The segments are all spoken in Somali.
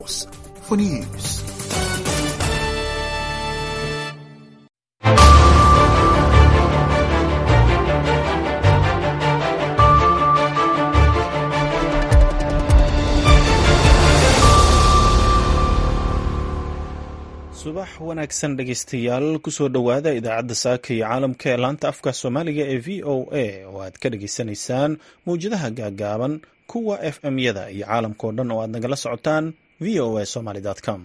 for news. subax wanaagsan dhegaystayaal kusoo dhowaada idaacadda saaka iyo caalamka ee laanta afka soomaaliga ee v o a oo aad ka dhageysanaysaan mawjadaha gaagaaban kuwa f m yada iyo caalamkao dhan oo aad nagala socotaan v o a somaly com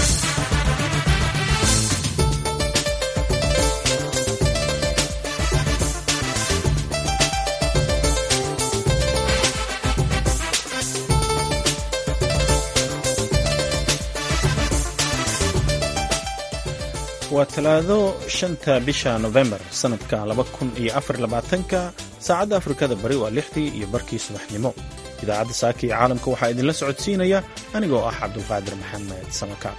waa talaado shanta bisha nofembar sanadka laba kun iyo afar labaatanka saacadda afrikada bari waa lixdii iyo barkii subaxnimo idaacadda saaka iyo caalamka waxaa idinla socodsiinaya anigoo ah cabdulqaadir maxamed samaka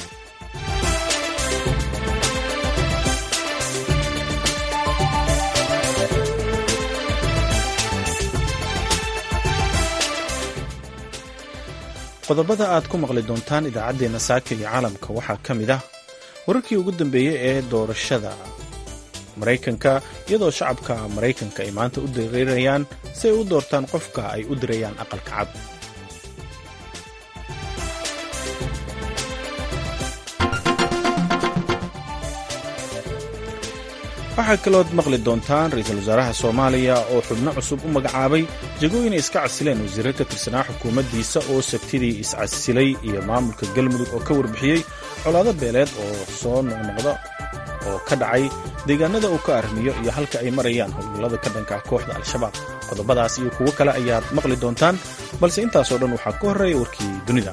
qodobada aad ku maqli doontaan idaacaddeenna saaka iyo caalamka waxaa ka mid ah wararkii ugu dambeeyey ee doorashada maraykanka iyadoo shacabka maraykanka ay maanta u dareerayaan si ay u doortaan qofka ay u dirayaan aqalka cad waxaa kalood maqli doontaan ra-iisul wasaaraha soomaaliya oo xubno cusub u magacaabay jagooyin ay iska casileen wasiirro ka tirsanaa xukuumaddiisa oo sabtidii iscasilay iyo maamulka galmudug oo ka warbixiyey colaado beeleed oo soo noqnoqda oo ka dhacay deegaanada uu ka armiyo iyo halka ay marayaan howlgallada ka dhanka ah kooxda al-shabaab qodobadaas iyo kuwo kale ayaad maqli doontaan balse intaasoo dhan waxaa ka horreeya warkii dunida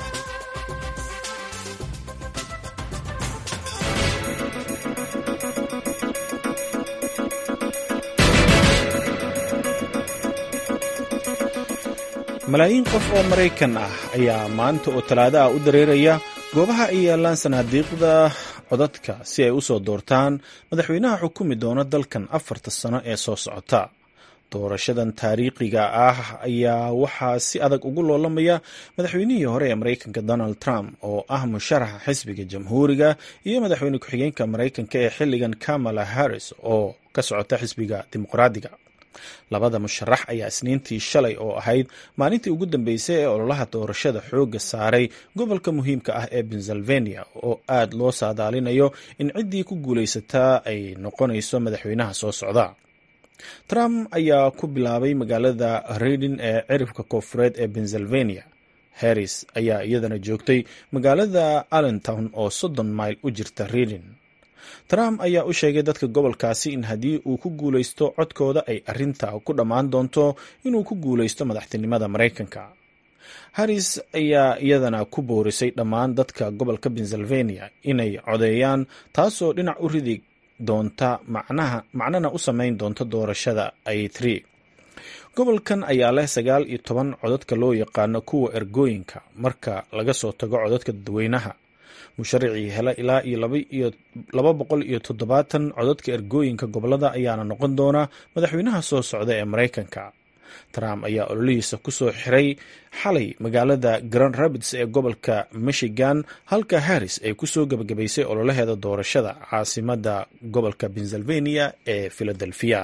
malaayiin qof oo maraykan ah ayaa maanta oo talaado ah u dareeraya goobaha ay yaalaan sanaadiiqda codadka si ay u soo doortaan madaxweynaha xukumi doona dalkan afarta sano ee soo socota doorashadan taariikhiga ah ayaa waxaa si adag ugu loolamaya madaxweynihii hore ee maraykanka donald trump oo ah musharaxa xisbiga jamhuuriga iyo madaxweyne ku-xigeenka maraykanka ee xilligan kamala harris oo ka socota xisbiga dimuqraadiga labada musharax ayaa isniintii shalay oo ahayd maalintii ugu dambeysay ee ololaha doorashada xoogga saaray gobolka muhiimka ah ee pennsylvania oo aad loo saadaalinayo in ciddii ku guulaysataa ay noqonayso madaxweynaha soo socda trump ayaa ku bilaabay magaalada reading ee cirifka koofureed ee pennsylvania harris ayaa iyadana joogtay magaalada allentown oo soddon mayl u jirta reading trump ayaa u sheegay dadka gobolkaasi in haddii uu ku guulaysto codkooda ay arrinta ku dhammaan doonto inuu ku guulaysto madaxtinimada maraykanka harris ayaa iyadana ku boorisay dhammaan dadka gobolka pennsylvania inay codeeyaan taasoo dhinac u ridi doonta macnana u samayn doonta doorashada ay tiri gobolkan ayaa leh sagaal iyo toban codadka loo yaqaano kuwa ergooyinka marka laga soo tago codadka dadweynaha musharicii hela ilaa iyo laba boqol iyo toddobaatan codadka ergooyinka gobolada ayaana noqon doona madaxweynaha soo socda ee maraykanka trump ayaa ololihiisa kusoo xiray xalay magaalada grand rapids ee gobolka michigan halka harris ay kusoo gebagabaysay ololaheeda doorashada caasimada gobolka pennsylvania ee philadelphia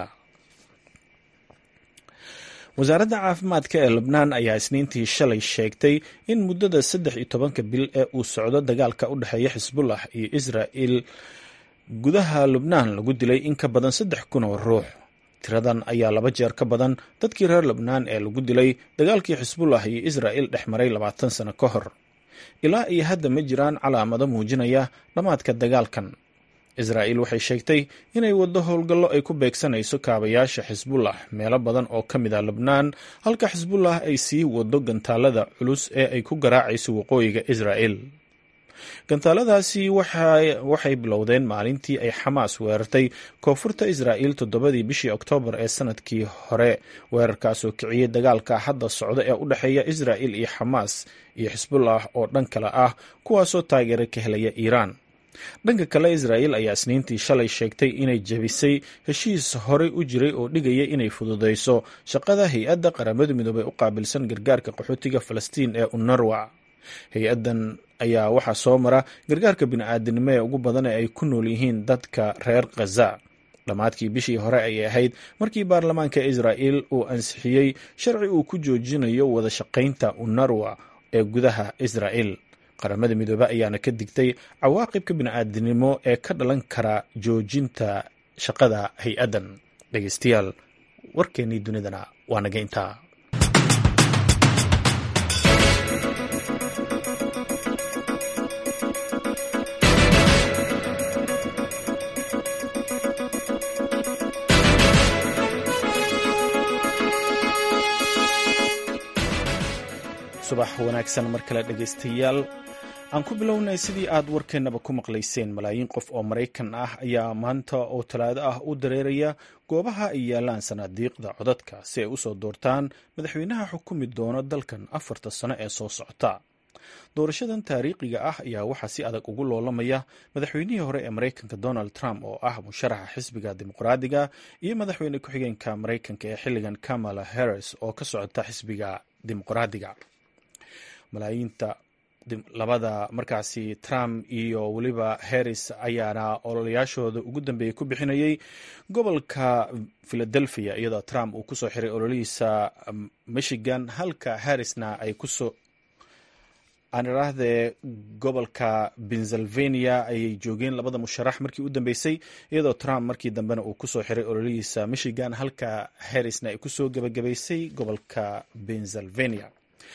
wasaaradda caafimaadka ee lebnaan ayaa isniintii shalay sheegtay in muddada saddex iyo tobanka bil ee uu socdo dagaalka u dhexeeya xisbullah iyo israa'il gudaha lubnaan lagu dilay in ka badan saddex kun oo ruux tiradan ayaa laba jeer ka badan dadkii reer lebnaan ee lagu dilay dagaalkii xisbullah iyo israa'il dhex maray labaatan sano ka hor ilaa iyo hadda ma jiraan calaamado muujinaya dhammaadka dagaalkan israa'iil waxay sheegtay inay waddo howlgallo ay ku beegsanayso kaabayaasha xisbullah meelo badan oo ka mid ah lebnaan halka xisbullah ay sii waddo gantaalada culus ee ay ku garaacayso waqooyiga israa'il gantaaladaasi waxay bilowdeen maalintii ay xamaas weerartay koonfurta israa'iil toddobadii bishii oktoobar ee sanadkii hore weerarkaasoo kiciyey dagaalka hadda socda ee u dhexeeya israa'il iyo xamaas iyo xisbullah oo dhan kale ah kuwaasoo taageero ka helaya iiraan dhanka kale israa'il ayaa isniintii shalay sheegtay inay jebisay heshiis horey u jiray oo dhigaya inay fududayso shaqada hay-adda qaramada midoobey u qaabilsan gargaarka qaxootiga falastiin ee unarwa hay-addan ayaa waxaa soo mara gargaarka bini-aadinimo ee ugu badan ee ay ku nool yihiin dadka reer khaza dhammaadkii bishii hore ayay ahayd markii baarlamaanka israa'il uu ansixiyey sharci uu ku joojinayo wada shaqaynta unarwa ee gudaha israa'il qaramada midoobe ayaana ka digtay cawaaqibka bini-aadinimo ee ka dhalan kara joojinta shaqada hay-addan dhegeystayaal warkeennii dunidana waa naga intaa subax wanaagsan mar kale dhegaystayaal aan ku bilownay sidii aad warkeennaba ku maqlayseen malaayiin qof oo maraykan ah ayaa maanta oo talaado ah u dareeraya goobaha ay yaalaan sanaadiiqda codadka si ay usoo doortaan madaxweynaha xukumi doona dalkan afarta sano ee soo socota doorashadan taariikhiga ah ayaa waxaa si adag ugu loolamaya madaxweynihii hore ee maraykanka donald trump oo ah musharaxa xisbiga dimuqraadiga iyo madaxweyne ku-xigeenka maraykanka ee xilligan kamala harris oo ka socota xisbiga dimuqraadiga malaayiinta labada markaasi trump iyo weliba harris ayaana ololayaashooda ugu dambeeyey ku bixinayay gobolka philadelphia iyadoo trump uu kusoo xiray ololihiisa michigan halka harrisna ay kusoo aan idhaahdee gobolka pennsylvania ayay joogeen labada musharax markii u dambeysay iyadoo trump markii dambena uu kusoo xiray ololihiisa michigan halka harrisna ay kusoo gebagabaysay gobolka pennsylvania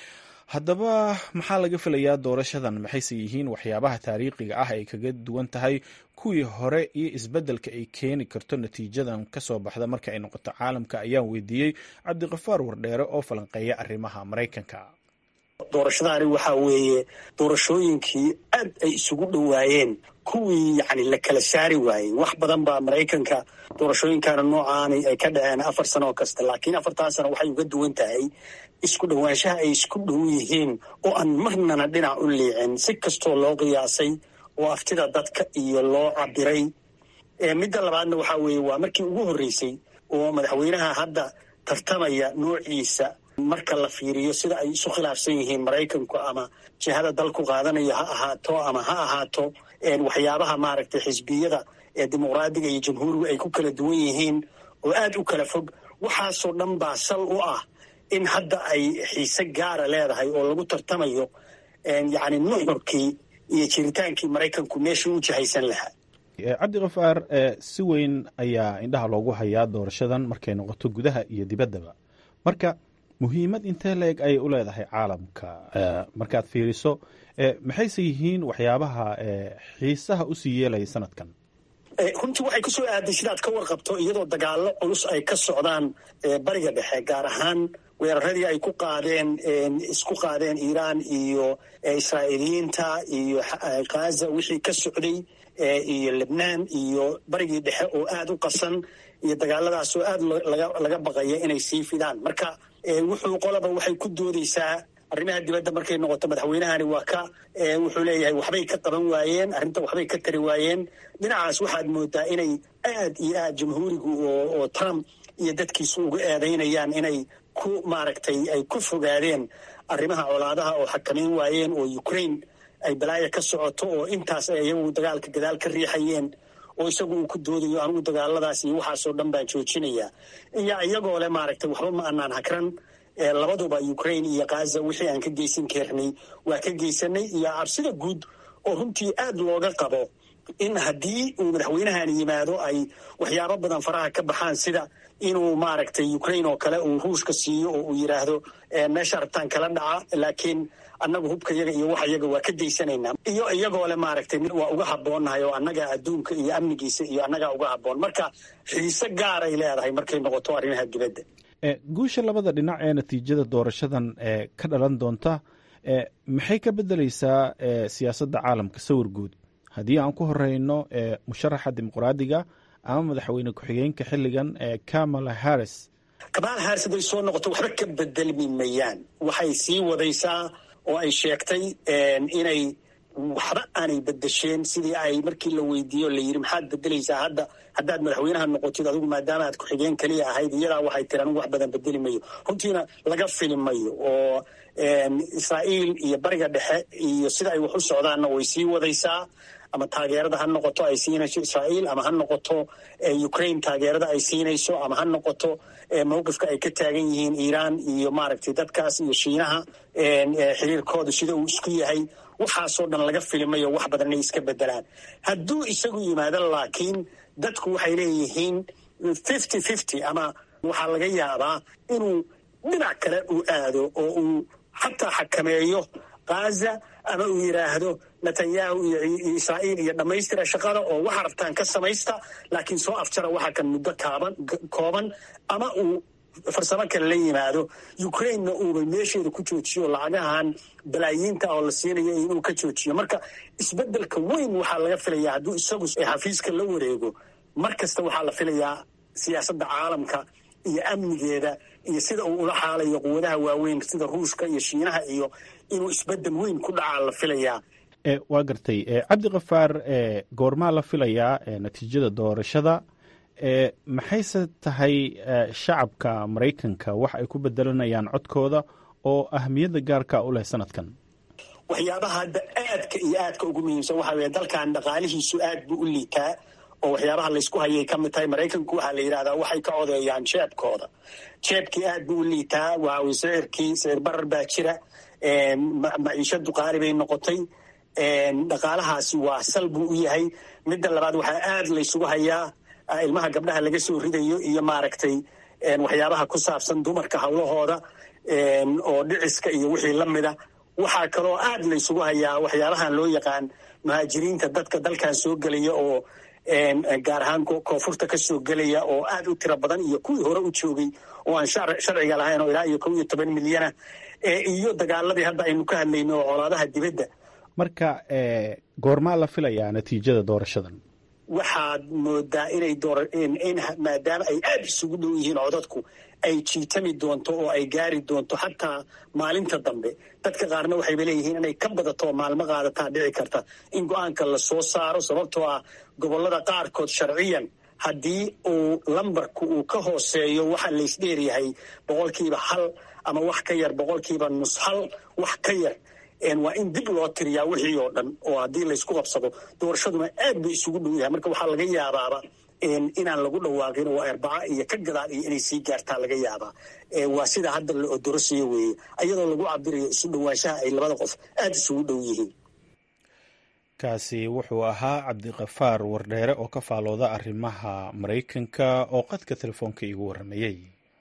haddaba maxaa laga filayaa doorashadan maxayse yihiin waxyaabaha taariikhiga ah ay kaga duwan tahay kuwii hore iyo isbeddelka ay keeni karto natiijadan kasoo baxda marka ay noqoto caalamka ayaan weydiiyey cabdiqafaar wardheere oo falanqeeya arrimaha maraykanka doorashadaani waxaa weeye doorashooyinkii aad ay isugu dhowaayeen kuwii yacni la kala saari waayey wax badan baa maraykanka doorashooyinkana noocaani ay ka dhaceen afar sano oo kasta laakiin afartaa sano waxay uga duwan tahay isku dhowaanshaha ay isku dhow yihiin oo aan marnana dhinac u liicin si kastoo loo qiyaasay oo aftida dadka iyo loo cabiray midda labaadna waxaa weeye waa markii ugu horreysay oo madaxweynaha hadda tartamaya noociisa marka la fiiriyo sida ay isu khilaafsan yihiin maraykanku ama jihada dalku qaadanayo ha ahaato ama ha ahaato waxyaabaha maaragtay xisbiyada ee dimuqraadiga iyo jamhuuriga ay ku kala duwan yihiin oo aad u kala fog waxaasoo dhan baa sal u ah in hadda ay xiise gaara leedahay oo lagu tartamayo yacni nuxurkii iyo jiritaankii maraykanku meeshii u jihaysan lahaa cabdikafaar si weyn ayaa indhaha loogu hayaa doorashadan markay noqoto gudaha iyo dibaddaba marka muhiimad intee la-eg ayay u leedahay caalamka markaad fiiriso maxayse yihiin waxyaabaha xiisaha usii yeelaya sanadkan runtii waxay kusoo aaday sidaad ka warqabto iyadoo dagaallo culus ay ka socdaan bariga dhexe gaar ahaan weeraradii ay ku qaadeen isku qaadeen iiraan iyo israa'iiliyiinta iyo khaza wixii ka socday iyo lebnaan iyo barigii dhexe oo aad u qasan iyo dagaaladaas oo aad laga baqaya inay sii fidaan marka wuxuu qolaba waxay ku doodeysaa arrimaha dibadda markay noqoto madaxweynahani waa ka wuxuu leeyahay waxbay ka qaban waayeen arrinta waxbay ka tari waayeen dhinacaas waxaad moodaa inay aad iyo aad jamhuurigu oo trump iyo dadkiisu uga eedaynayaan inay ku maaragtay ay ku fogaadeen arrimaha colaadaha oo xakamayn waayeen oo ukraine ay balaaya ka socoto oo intaas ay iyagu dagaalka gadaal ka riixayeen oo isagu uu ku doodayo anugu dagaaladaas iyo waxaasoo dhan baan joojinayaa iyo iyagoo le maaragtay waxba ma anaan hakran labaduba ukraine iyo khaza wixii aan ka geysan karnay waa ka geysanay iyo cabsida guud oo runtii aad looga qabo in haddii uu madaxweynahan yimaado ay waxyaabo badan faraha ka baxaan sida inuu maaragtay ukraine oo kale uu ruushka siiyo oo uu yidhaahdo meesha rabtaan kala dhaca laakiin annagu hubka yaga iyo waxa yaga waa ka daysanaynaa iyo iyagoo le maaragtay waa uga habboonnahay oo annaga adduunka iyo amnigiisa iyo annagaa uga habboon marka xiise gaaray leedahay markay noqoto arrimaha dibadda guusha labada dhinac ee natiijada doorashadan ee ka dhalan doonta maxay ka beddeleysaa siyaasadda caalamka sawir guud haddii aan ku horeyno musharaxa dimuqraadiga ama madaxweyne ku-xigeenka xilligan ee kamala harris kamala harris hadday soo noqoto waxba ka bedelmi mayaan waxay sii wadaysaa oo ay sheegtay inay waxba aanay bedesheen sidii ay markii la weydiiyo la yidhi maxaad bedelaysaa hadda haddaad madaxweynaha noqotid adigu maadaama aad ku-xigeen keliya ahayd iyadaa waxay tiri anigu wax badan bedeli mayo runtiina laga fili mayo oo israa'iil iyo bariga dhexe iyo sida ay wax u socdaanna way sii wadaysaa ama taageerada ha noqoto ay siinayso israa'iil ama ha noqoto ukraine taageerada ay siinayso ama ha noqoto mowqifka ay ka taagan yihiin iiraan iyo maaragtay dadkaas iyo shiinaha xiriirkooda sida uu isku yahay waxaasoo dhan laga filimayo wax badan inay iska bedelaan hadduu isagu yimaado laakiin dadku waxay leeyihiin fifty fifty ama waxaa laga yaabaa inuu dhinac kale uu aado oo uu xataa xakameeyo ghaza ama uu yidhaahdo netanyahu iyo israa'iil iyo dhammaystira shaqada oo waxa rabtaan ka samaysta laakiin soo afjara waxa kan muddo kaaban kooban ama uu farsamo kale la yimaado ukrainena uuba meesheeda ku joojiyo lacagahan balaayiinta oo la siinayo inuu ka joojiyo marka isbedelka weyn waxaa laga filayaa hadduu isagu xafiiska la wareego mar kasta waxaa la filayaa siyaasadda caalamka iyo amnigeeda iyo sida uu ula xaalayo quwadaha waaweyn sida ruushka iyo shiinaha iyo inuu isbedel weyn ku dhacaa la filayaa waa gartay cabdikafaar goormaa la filayaa natiijada doorashada maxayse tahay shacabka maraykanka wax ay ku bedelanayaan codkooda oo ahmiyadda gaarka u leh sanadkan waxyaabaha hadda aadka iyo aadka ugu muhiimsan waxaa weye dalkan dhaqaalihiisu aad buu u liitaa oo waxyaabaha laysku hayay ka mid tahay maraykanku waxaa la yidhahdaa waxay ka codeeyaan jeebkooda jeebkii aad buu u liitaa waawy sicirkii sicir barar baa jira maciishadu qaali bay noqotay dhaqaalahaasi waa sal buu u yahay midda labaad waxaa aad laysugu hayaa ilmaha gabdhaha laga soo ridayo iyo maaragtay waxyaabaha ku saabsan dumarka hawlahooda oo dhiciska iyo wixii la mida waxaa kaloo aad laysugu hayaa waxyaabahan loo yaqaan muhaajiriinta dadka dalkan soo gelaya oo gaar ahaan koonfurta ka soo gelaya oo aad u tiro badan iyo kuwii hore u joogay oo aan sharciga lahayn oo ilaa iyo kow iyo toban milyana iyo dagaaladii hadda aynu ka hadlayno oo colaadaha dibadda marka goormaa la filayaa natiijada doorashadan waxaad moodaa inay maadaama ay aad isugu dhow yihiin codadku ay jiitami doonto oo ay gaari doonto xataa maalinta dambe dadka qaarna waxayba leeyihiin inay ka badato oo maalmo qaadataa dhici karta in go-aanka la soo saaro sababtoo ah gobolada qaarkood sharciyan haddii uu lambarku uu ka hooseeyo waxa laysdheeryahay boqolkiiba hal ama wax ka yar boqolkiiba nus hal wax ka yar waa in dib loo tiriyaa wixii oo dhan oo haddii laysku qabsado doorashaduna aad bay isugu dhow yahay marka waxaa laga yaabaaba inaan lagu dhawaaqin oo arbaca iyo ka gadaal iyo inay sii gaartaa laga yaabaa waa sida hadda la odorosiyo weeye ayadoo lagu cabirayo isu dhowaanshaha ay labada qof aada isugu dhow yihiin kaasi wuxuu ahaa cabdikafaar wardheere oo ka faalooda arrimaha maraykanka oo qadka telefoonka iigu warramayey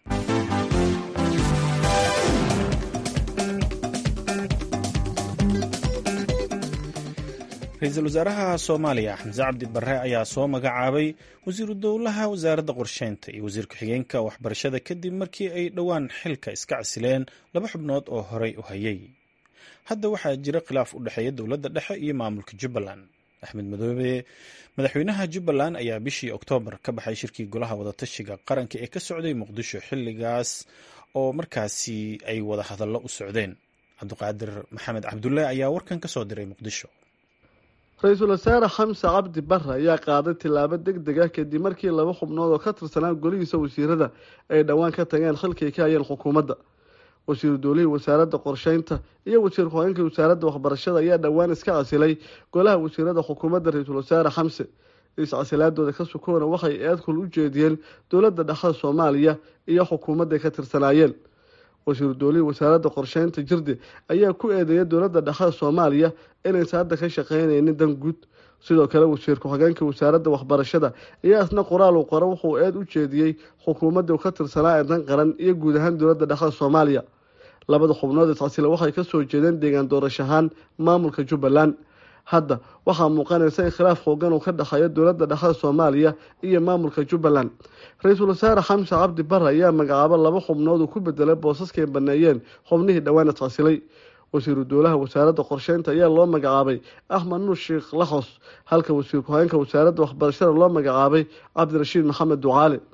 ra-iisul wasaaraha soomaaliya xamse cabdi barre ayaa soo magacaabay wasiiru dowlaha wasaaradda qorsheynta iyo wasiir ku-xigeenka waxbarashada kadib markii ay dhowaan xilka iska casileen laba xubnood oo horey u hayay hadda waxaa jira khilaaf u dhexeeya dowladda dhexe iyo maamulka jubbaland axmed madoobe madaxweynaha jubbaland ayaa bishii oktoobar ka baxay shirkii golaha wadatashiga qaranka ee ka socday muqdisho xilligaas oo markaasi ay wada hadallo u socdeen cabdiqaadir maxamed cabdulle ayaa warkan ka soo diray muqdisho ra-iisul wasaare xamse cabdi barre ayaa qaaday tillaabo deg deg ah kadib markii laba xubnood oo ka tirsanaa golihiisa wasiirada ay dhowaan ka tageen xilkay ka hayeen xukuumadda wasiiru dowlihii wasaaradda qorsheynta iyo wasiir ku-xigeenka wasaaradda waxbarashada ayaa dhowaan iska casilay golaha wasiirada xukuumadda ra-iisul wasaare xamse is-casilaadooda ka sukoona waxay eedkul u jeediyeen dowladda dhexda soomaaliya iyo xukuumadday ka tirsanaayeen wasiiru dowlihii wasaaradda qorsheynta jirde ayaa ku eedeeyay dowladda dhexda soomaaliya inaysan hadda ka shaqeynaynin dan guud sidoo kale wasiir ku-xigeenka wasaaradda waxbarashada ayaa isna qoraal uu qoro wuxuu eed u jeediyey xukuumadda ka tirsanaa ee dan qaran iyo guud ahaan dowladda dhexda soomaaliya labada xubnood iscasila waxay kasoo jeedeen deegaan doorashahaan maamulka jubbaland hadda waxaa muuqanaysa in khilaaf xoogan uu ka dhexeeyo dowladda dhexda soomaaliya iyo maamulka jubbaland ra-iisul wasaare xamse cabdi barre ayaa magacaabo laba xubnood uu ku bedelay boosaskay baneeyeen xubnihii dhowaan iscasilay wasiiru dowlaha wasaaradda qorsheynta ayaa loo magacaabay axmed nuur sheekh laxos halka wasiir ku-xigeenka wasaaradda waxbarashada loo magacaabay cabdirashiid maxamed ducaale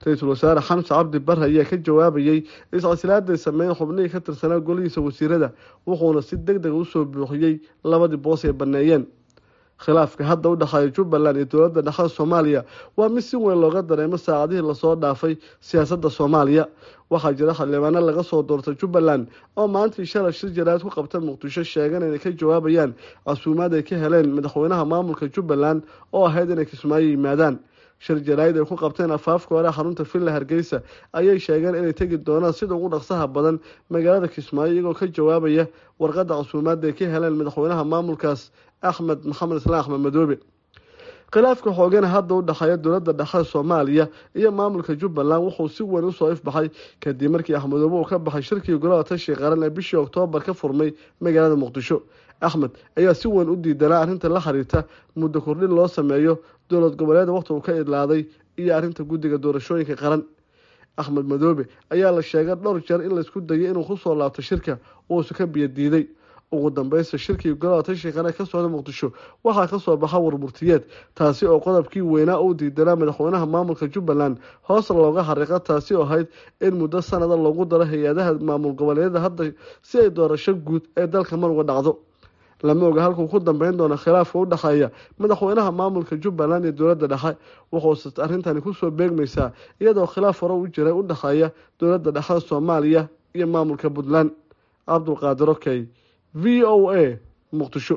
ra-iisul wasaare xamse cabdi bare ayaa ka jawaabayey iscasilaadday sameyn xubnihii ka tirsanaa golihiisa wasiirada wuxuuna si deg dega usoo buuxiyey labadii boos ay baneeyeen khilaafka hadda u dhexeeya jubbaland iyo dowladda dhexe soomaaliya waa mid si weyn looga dareemo saacadihii lasoo dhaafay siyaasadda soomaaliya waxaa jira xildhibaano laga soo doortay jubbaland oo maantii shalay shir jaraad ku qabta muqdisho sheegan inay ka jawaabayaan casuumaad ay ka heleen madaxweynaha maamulka jubbaland oo ahayd inay kismaayo yimaadaan shir jaraa'id ay ku qabteen afaafka hore xarunta villa hargeysa ayay sheegeen inay tegi doonaan sida ugu dhaqsaha badan magaalada kismaayo iyagoo ka jawaabaya warqadda casuumaadda ay ka heleen madaxweynaha maamulkaas axmed maxamed islaan axmed madoobe khilaafka xoogana hadda u dhexeeya dowladda dhexe soomaaliya iyo maamulka jubbaland wuxuu si weyn usoo ifbaxay kadib markii axmedoobe uu ka baxay shirkii golaha tashi qaran ee bishii oktoobar ka furmay magaalada muqdisho axmed ayaa si weyn u diidanaa arrinta la xiriirta muddo kordhin loo sameeyo dowlad goboleeda waqti uu ka idlaaday iyo arrinta guddiga doorashooyinka qaran axmed madoobe ayaa la sheegay dhowr jeer in laysku dayay inuu kusoo laabto shirka uusu ka biyo diiday ugu dambeysta shirkii golaha tashi qaran ka socda muqdisho waxaa kasoo baxa warmurtiyeed taasi oo qodobkii weynaa uu diidanaa madaxweynaha maamulka jubbaland hoos looga xariiqa taasi oo ahayd in muddo sanada loogu daro hay-adaha maamul goboleedyada hadda si ay doorasho guud ee dalka mar uga dhacdo lama oga halkuu ku dambeyn doono khilaafka u dhexeeya madaxweynaha maamulka jubbaland iyo dowladda dhexe wuxuuse arrintani kusoo beegmaysaa iyadoo khilaaf hore u jiray u dhexeeya dowladda dhexe soomaaliya iyo maamulka puntland cabdulqaadir okey v o a muqdisho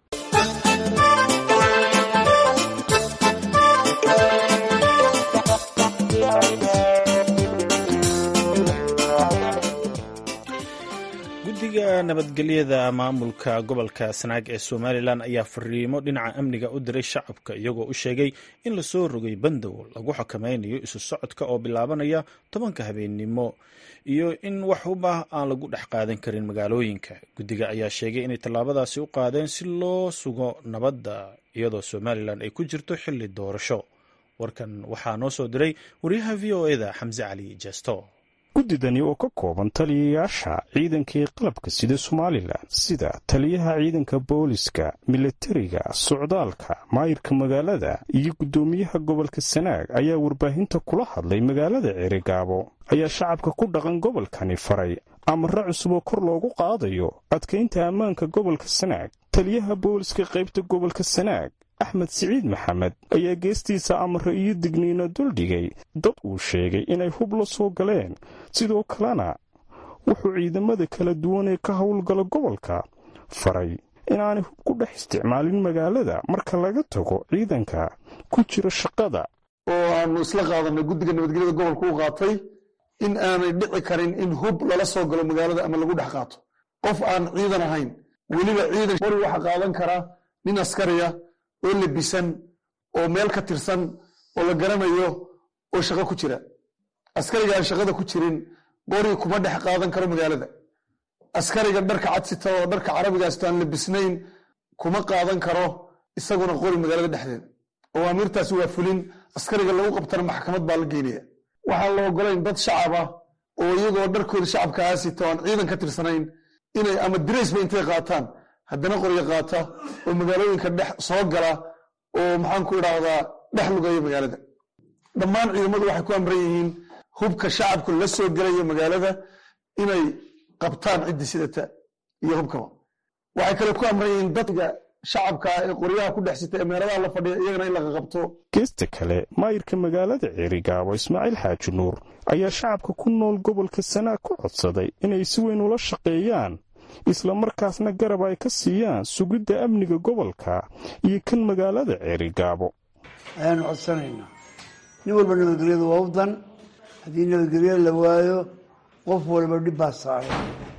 guddiga nabadgelyada maamulka gobolka sanaag ee somalilan ayaa fariimo dhinaca amniga u diray shacabka iyagoo u sheegay in lasoo rogay bandow lagu xakameynayo isu socodka oo bilaabanaya tobanka habeennimo iyo in wax ubah aan lagu dhex qaadan karin magaalooyinka guddiga ayaa sheegay inay tallaabadaasi u qaadeen si loo sugo nabadda iyadoo somalilan ay ku jirto xilli doorasho warkan waxaa noo soo diray wariyaha v o eda xamse cali jesto guddidani oo ka kooban taliyayaasha ciidankii qalabka sida somalilan sida taliyaha ciidanka booliska milatariga socdaalka maayirka magaalada iyo guddoomiyaha gobolka sanaag ayaa warbaahinta kula hadlay magaalada ceerigaabo ayaa shacabka ku dhaqan gobolkani faray amare cusub oo kor loogu qaadayo adkaynta ammaanka gobolka sanaag taliyaha booliska qaybta gobolka sanaag axmed siciid maxamed ayaa geestiisa amare iyo digniino duldhigay dad uu sheegay inay hub la soo galeen sidoo kalena wuxuu ciidamada kala duwan ee ka howlgala gobolka faray inaanay hub ku dhex isticmaalin magaalada marka laga tago ciidanka ku jira shaqada oo aanu isla qaadanay guddiga nabadgelyada gobolka u qaatay in aanay dhici karin in hub lala soo galo magaalada ama lagu dhex qaato qof aan ciidan ahayn weliba ciidan qori waxa qaadan karaa nin askariya oo lebisan oo meel ka tirsan oo la garanayo oo shaqo ku jira askariga aan shaqada ku jirin qori kuma dhex qaadan karo magaalada askariga dharka cadsita oo dharka carabigaasta aan lebisnayn kuma qaadan karo isaguna qori magaalada dhexdeeda awaamiirtaasi waa fulin askariga lagu qabtana maxkamad baa la geynaya waxaan la ogolayn dad shacab ah oo iyagoo dharkooda shacabka aasita oo aan ciidan ka tirsanayn inay ama diraysba intay qaataan haddana qoryo qaata oo magaalooyinka dhex soo gala oo maxaan ku idhaahdaa dhex lugaya magaalada dhammaan ciidamadu waxay ku amran yihiin hubka shacabku la soo gelaya magaalada inay qabtaan ciddi sidata iyo hubkaba waxay kale ku amran yihiin dadka shacabka ee qoryaha ku dhex sita ee meeladaha la fadhiya iyagana in laga qabto geesta kale maayirka magaalada ceerigaabo ismaaciil xaaji nuur ayaa shacabka ku nool gobolka sanaag ku codsaday inay si weyn ula shaqeeyaan islamarkaasna garab ay ka siiyaan sugidda amniga gobolka iyo kan magaalada ceerigaabo ayaanu codsanaynaa nin walba nabadgelyada waa u dan haddii nabadgelyada la waayo qof walba dhib baa saaray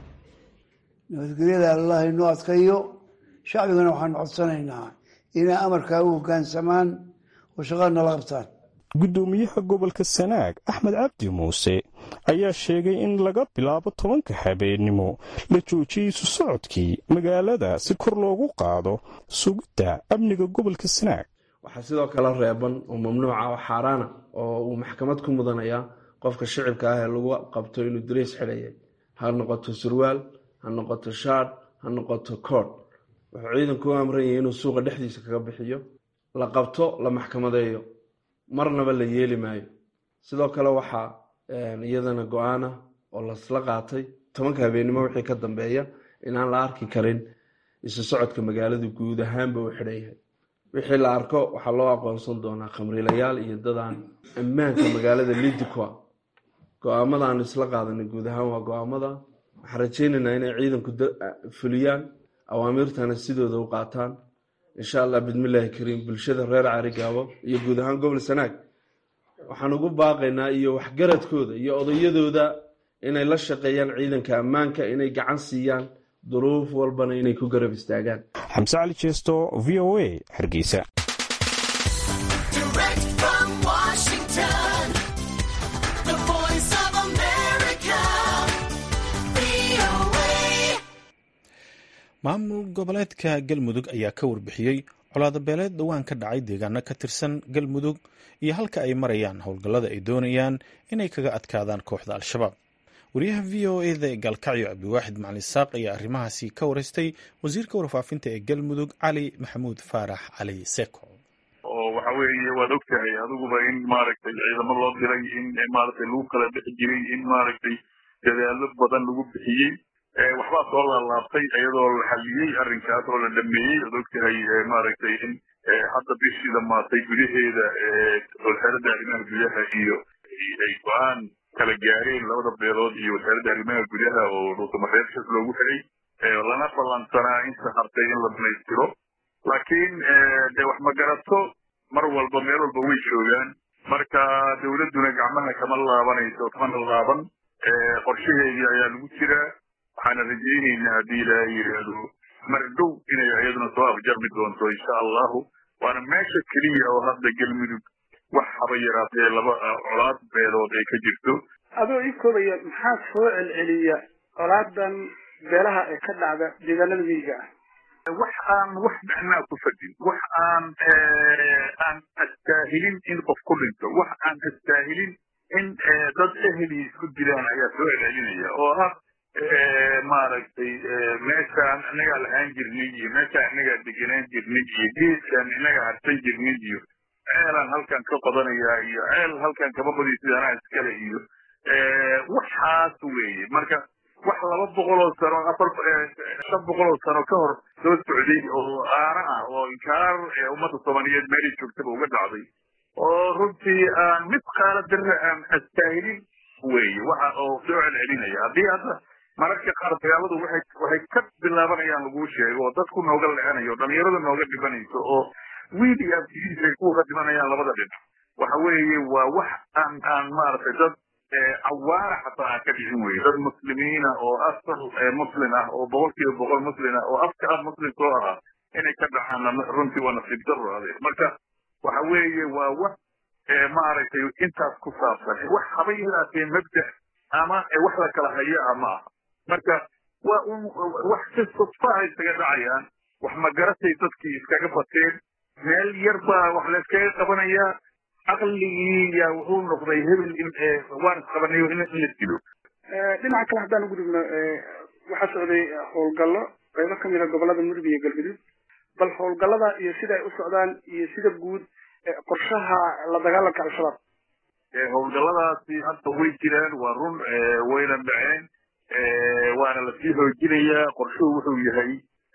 nabadgelyada allah inoo adkayo shacbigana waxaanu codsanaynaa inay amarkaa u hoggaansamaan oo shaqada nala qabtaan guddoomiyaha gobolka sanaag axmed cabdi muuse ayaa sheegay in laga bilaabo tobanka habeennimo la joojiyey isu socodkii magaalada si kor loogu qaado sugidda amniga gobolka sanaag waxaa sidoo kale reeban oo mamnuuca oo xaaraana oo uu maxkamad ku mudanayaa qofka shicibka ah ee lagu qabto inuu dariis xidhayay ha noqoto surwaal ha noqoto shaadh ha noqoto koodh wuxuu ciidanku u amran yahay inuu suuqa dhexdiisa kaga bixiyo la qabto la maxkamadeeyo marnaba la yeeli maayo sidoo kale waxaa iyadana go-aana oo lasla qaatay tobanka habeennimo wixii ka dambeeya inaan la arki karin isu socodka magaaladu guud ahaanba u xidhan yahay wixii la arko waxaa loo aqoonsan doonaa khamriilayaal iyo dadaan ammaanka magaalada lidikwa go-aamada aan isla qaadanay guud ahaan waa go-aamada waxaan rajeynaynaa inay ciidanku fuliyaan awaamiirtana sidooda u qaataan insha allah bismillaahi kariim bulshada reer carigaabo iyo guud ahaan gobol sanaag waxaan ugu baaqaynaa iyo waxgaradkooda iyo odayadooda inay la shaqeeyaan ciidanka ammaanka inay gacan siiyaan duruuf walbana inay ku garab istaagaan xamse cali jeesto v o a hargeysa maamul goboleedka galmudug ayaa ka warbixiyey colaadabeeleed dhowaan ka dhacay deegaano ka tirsan galmudug iyo halka ay marayaan howlgallada ay doonayaan inay kaga adkaadaan kooxda al-shabaab wariyaha v o eda ee gaalkacyo cabdiwaaxid macalin saaq ayaa arrimahaasi ka wareystay wasiirka warfaafinta ee galmudug cali maxamuud faarax cali seko oo waxa weeye waad ogtahay adiguba in maaragtay ciidamo loo diray in maaragtay lagu kala bixi jiray in maaragtay dadaalo badan lagu bixiyey waxbaa soo laalaabtay iyadoo la xaliyey arrinkaas oo la dhameeyey oad ogtahay maaragtay in hadda bishii dhamaatay gudaheeda wasaaradda arrimaha gudaha iyo ay go-aan kala gaareen labada beelood iyo wasaaradda arrimaha gudaha oo dhuusamareebshas loogu xidhay lana ballansanaa inta hartay in la dhamaystiro laakiin de wax magarato mar walba meel walba way joogaan marka dowladduna gacmaha kama laabanayso kamana laaban qorshaheedii ayaa lagu jiraa waxaana rajaynaynaa haddii ilaahay yidhaahdo mar dhow inay iyaduna soo afjarmi doonto insha allahu waana meesha keliya oo hadda galmudug wax haba yaraatee laba colaad beelood ay ka jirto adoo ii koobaya maxaa soo celceliya colaadan beelaha ee ka dhacda deegaanada miyiga ah wax aan wax macnaa ku fadin wax aan aan astaahilin in qof ku dhinto wax aan astaahilin in dad eheli isku dilaan ayaa soo celcelinaya oo ah maaragtay meeshaan inagaa lahaan jirnay iyo meeshaan inagaa degenaan jirnay iyo geeskaan inaga harsan jirnay iyo ceelaan halkan ka qodanayaa iyo ceel halkan kama qodiy sidaanaa iskale iyo waxaas weeye marka wax laba boqoloo sano afar shan boqoloo sano ka hor soo socday oo aana ah oo inkaar ummadda soomaaliyeed meelay joogtaba uga dhacday oo runtii aan mid qaala darre aan astaahilin weeye waxa oo soo celcelinaya haddii hadda mararka qaar dagaaladu waxay waxay ka bilaabanayaan laguu sheego oo dadku nooga le-anayo dhalinyarada nooga dhibanayso oo wiil iyo abtigiisa ay kuwa ka dhimanayaan labada dhinac waxa weeye waa wax aan aan maaragtay dad cawaara xataa aan ka dhicin weye dad muslimiina oo asal muslim ah oo boqol kiiba boqol muslim ah oo afka ah muslim soo ahaa inay ka dhacaan runtii waa nasiib daro adeer marka waxa weeye waa wax maaragtay intaas ku saabsan wax haba yaraatee mabda ama wax la kala haya ah ma aha marka waa un wax si sudfaha isaga dhacayaan wax magaratay dadkii iskaga bateen meel yar baa wax layskaga qabanayaa caqligii yaa wuxuu noqday hebel in waan isqabanayo in la dilo dhinaca kale haddaan ugu dhigno waxaa socday howlgallo qaybo ka mid a gobolada mudug iyo galgaduud bal howlgallada iyo sida ay u socdaan iyo sida guud qorshaha la dagaalanka al-shabaab howlgalladaasi hadda way jiraan waa run wayna dhaceen waana lasii xoojinayaa qorshuhu wuxuu yahay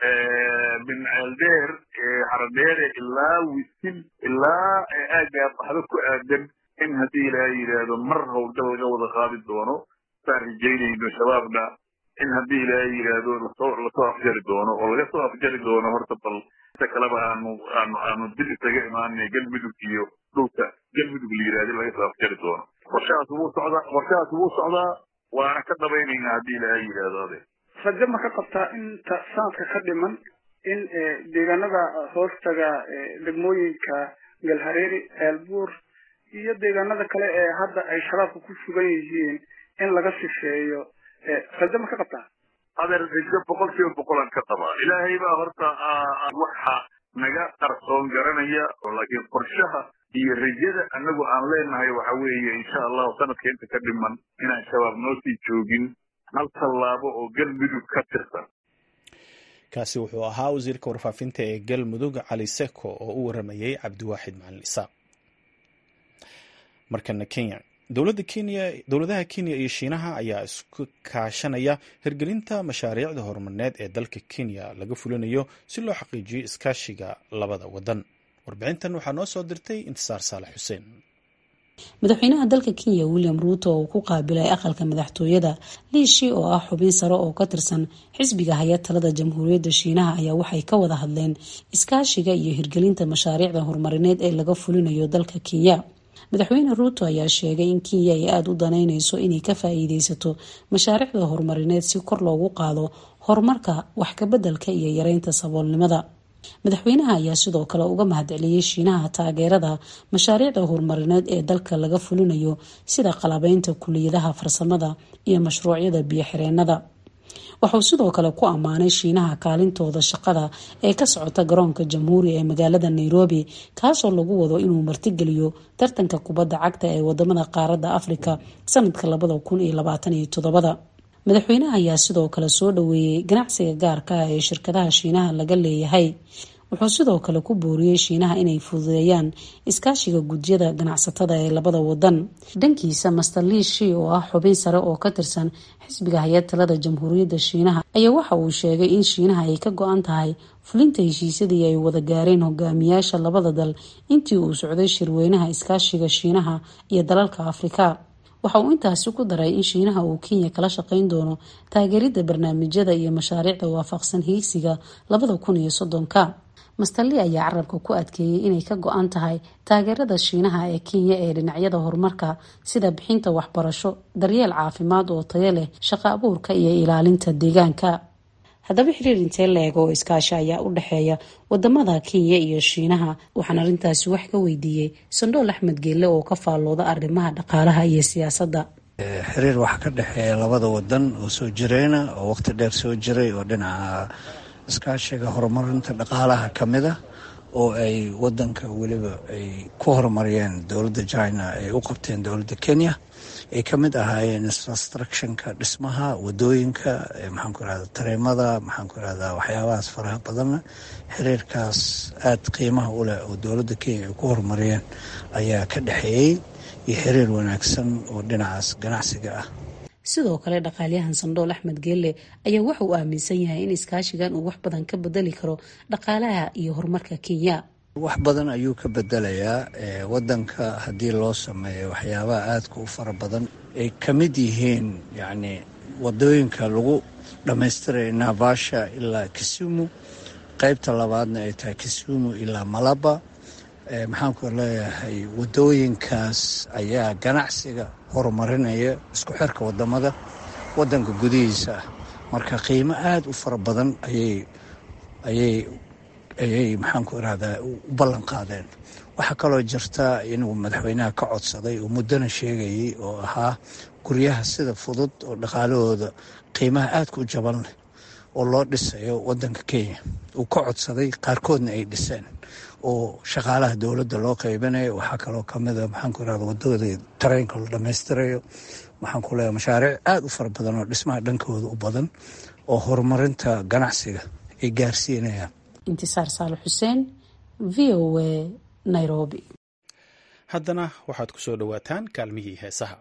min ceeldheer haradheere ilaa wisil ilaa aaggaa baxdo ku aadan in haddii ilaahay yidhaahdo mar howlgal laga wada qaadi doono saan rajaynayno shabaabna in haddii ilaahay yidhaahdo lasoo lasoo afjari doono oo laga soo afjari doono horta bal inta kaleba aanu aanu aanu dib isaga imaanay galmudug iyo dhulka galmudug la yidhahdo laga soo afjari doono qorshahaas wuu socdaa qorshahaas wuu socdaa waana ka dhabaynaynaa haddii ilaahay yidhaahdo ade rajo ma ka qabtaa inta sanadka ka dhiman in deegaanada hoostaga degmooyinka galhareeri ceelbuur iyo deegaanada kale ee hadda ay shabaabka ku sugan yihiin in laga sifeeyo rajo ma ka qabtaa adeer rajo boqol kiiba boqolaan ka qabaa ilaahay baa horta waxa naga qarsoon garanaya laakiin qorshaha iyo rajada anagu aan leenahay waxa weeye insha allahu sanadka inta ka dhiman inaan shabaab noo sii joogin hal tallaabo oo galmudug ka tirsan kaasi wuxuu ahaa wasiirka warfaafinta ee galmudug cali seko oo u waramayey cabdiwaaxid macalin isaaq markana kenya dowladaha kenya iyo shiinaha ayaa isku kaashanaya hirgelinta mashaariicda horumarineed ee dalka kenya laga fulinayo si loo xaqiijiyo iskaashiga labada wadan warbixintan waxaa noo soo dirtay intisaar saalax xuseen madaxweynaha dalka kenya william ruuto oo ku qaabilay aqalka madaxtooyada liishi oo ah xubin sare oo ka tirsan xisbiga haya talada jamhuuriyadda shiinaha ayaa waxay ka wada hadleen iskaashiga iyo hirgelinta mashaariicda horumarineed ee laga fulinayo dalka kenya madaxweyne ruuto ayaa sheegay in kenya ay aada u danaynayso inay ka faa-iideysato mashaariicda horumarineed si kor loogu qaado horumarka wax kabeddelka iyo yareynta saboolnimada madaxweynaha ayaa sidoo kale uga mahadceliyey shiinaha taageerada mashaariicda horumarineed ee dalka laga fulinayo sida qalabeynta kuliyadaha farsamada iyo mashruucyada biyo-xireennada waxauu sidoo kale ku ammaanay shiinaha kaalintooda shaqada ee ka socota garoonka jamhuuri ee magaalada nairobi kaasoo lagu wado inuu martigeliyo tartanka kubadda cagta ee wadamada qaaradda afrika sanadka labada kun iyo labaatan iyo toddobada madaxweynaha ayaa sidoo kale soo dhaweeyey ganacsiga gaarka ah ee shirkadaha shiinaha laga leeyahay wuxuu sidoo kale ku booriyey shiinaha inay fududeeyaan iskaashiga gudyada ganacsatada ee labada wadan dhankiisa master liishi oo ah xubin sare oo ka tirsan xisbiga hay-ad talada jamhuuriyadda shiinaha ayaa waxa uu sheegay in shiinaha ay ka go-an tahay fulinta heshiisyadii ay wada gaareen hogaamiyaasha labada dal intii uu socday shirweynaha iskaashiga shiinaha iyo dalalka afrika waxa uu intaasi ku daray in shiinaha uu kenya kala shaqeyn doono taageeridda barnaamijyada iyo mashaariicda waafaqsan hiigsiga labada kun iyo soddonka masterli ayaa carabka ku adkeeyey inay ka go-an tahay taageerada shiinaha ee kenya ee dhinacyada horumarka sida bixinta waxbarasho daryeel caafimaad oo tayo leh shaqo abuurka iyo ilaalinta deegaanka haddaba xiriir intee la eg oo iskaashi ayaa u dhexeeya wadamada kenya iyo shiinaha waxaan arrintaasi wax ka weydiiyey sandhool axmed geelle oo ka faallooda arrimaha dhaqaalaha iyo siyaasadda xiriir waxaa ka dhexeeya labada wadan oo soo jireyna oo waqti dheer soo jiray oo dhinaca iskaashiga horumarinta dhaqaalaha ka mid ah oo ay wadanka weliba ay ku horumariyeen dowladda china ay u qabteen dowladda kenya ay ka mid ahaayeen infrastructionka dhismaha wadooyinka maxaanku irahda tareemada maxaanku irahda waxyaabahaas faraha badanna xiriirkaas aada qiimaha u leh oo dowladda kenya ay ku horumariyeen ayaa ka dhexeeyey iyo xiriir wanaagsan oo dhinacaas ganacsiga ah sidoo kale dhaqaalyahan sandhool axmed geelle ayaa waxa uu aaminsan yahay in iskaashigan uu wax badan ka bedeli karo dhaqaalaha iyo horumarka kenya wax badan ayuu ka bedelayaa wadanka haddii loo sameeyo waxyaabaha aadka u fara badan ay ka mid yihiin yacni wadooyinka lagu dhammaystiraya naivasha ilaa kisumu qeybta labaadna ay tahay kisumu ilaa malaba maxaanku leeyahay wadooyinkaas ayaa ganacsiga horumarinaya isku xirka wadamada wadanka gudihiisa ah marka qiimo aada u fara badan ayay ayay ayay maxaanku irahdaa u ballan qaadeen waxaa kaloo jirta inuu madaxweynaha ka codsaday oo muddona sheegayay oo ahaa guryaha sida fudud oo dhaqaalahooda qiimaha aadka u jaban leh oo loo dhisayo wadanka kenya uu ka codsaday qaarkoodna ay dhiseen oo shaqaalaha dowladda loo qaybinayo waxaa kaloo kamida maxaanku irahda wadada tareenka la dhammaystirayo maxaanku leeya mashaariic aada u fara badan oo dhismaha dhankooda u badan oo horumarinta ganacsiga ay gaarsiinayaan intisaar saale xuseen v o a nairobi haddana waxaad ku soo dhowaataan kaalmihii heesaha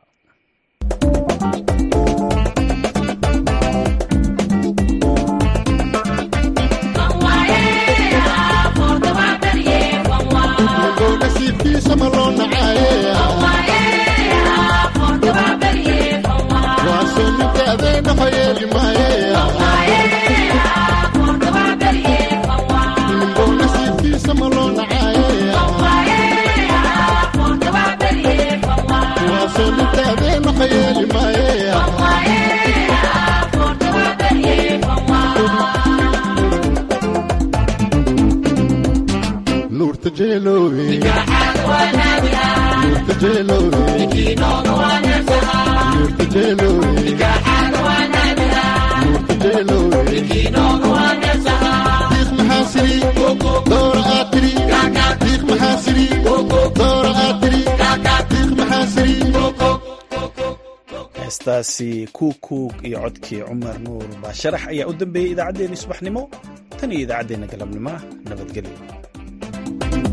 heestaasi kuukuug iyo codkii cumar nuur baasharax ayaa u dambeeyey idaacaddeenii subaxnimo tan iyo idaacaddeenna galabnimo nabadgelyo